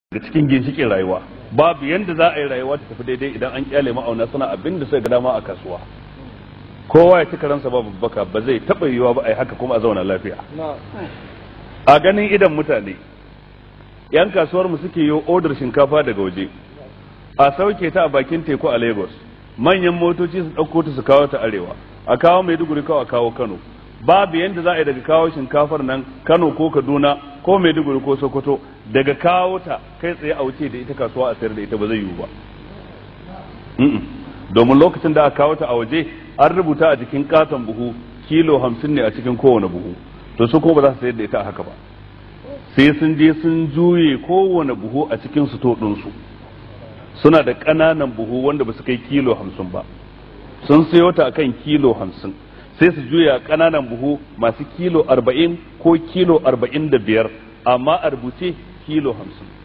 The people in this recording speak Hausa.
da cikin ginshikin rayuwa babu yanda za a yi rayuwa ta tafi daidai idan an kyale ma'auna suna abin da suka ga dama a kasuwa kowa ya ci karansa babu baka ba zai taɓa yiwuwa ba a yi haka kuma a zauna lafiya a ganin idan mutane yan kasuwar mu suke yi odar shinkafa daga waje a sauke ta a bakin teku a lagos manyan motoci su ɗauko ta su kawo ta arewa a kawo maiduguri kawo a kawo kano babu yadda za a yi daga kawo shinkafar nan kano ko kaduna ko maiduguri ko sokoto daga kawo ta kai tsaye a wuce da ita kasuwa a sayar da ita ba zai yiwu ba domin lokacin da aka kawo ta a waje an rubuta a jikin katon buhu kilo hamsin ne a cikin kowane buhu to su kuma ba za su sayar da ita a haka ba sai sun je sun juye kowane buhu a cikin suto ɗinsu suna da ƙananan buhu wanda ba su kai kilo hamsin ba sun sayo ta akan kilo hamsin sai su juya ƙananan buhu masu kilo arba'in ko kilo arba'in da biyar amma a rubuce kilo hamsin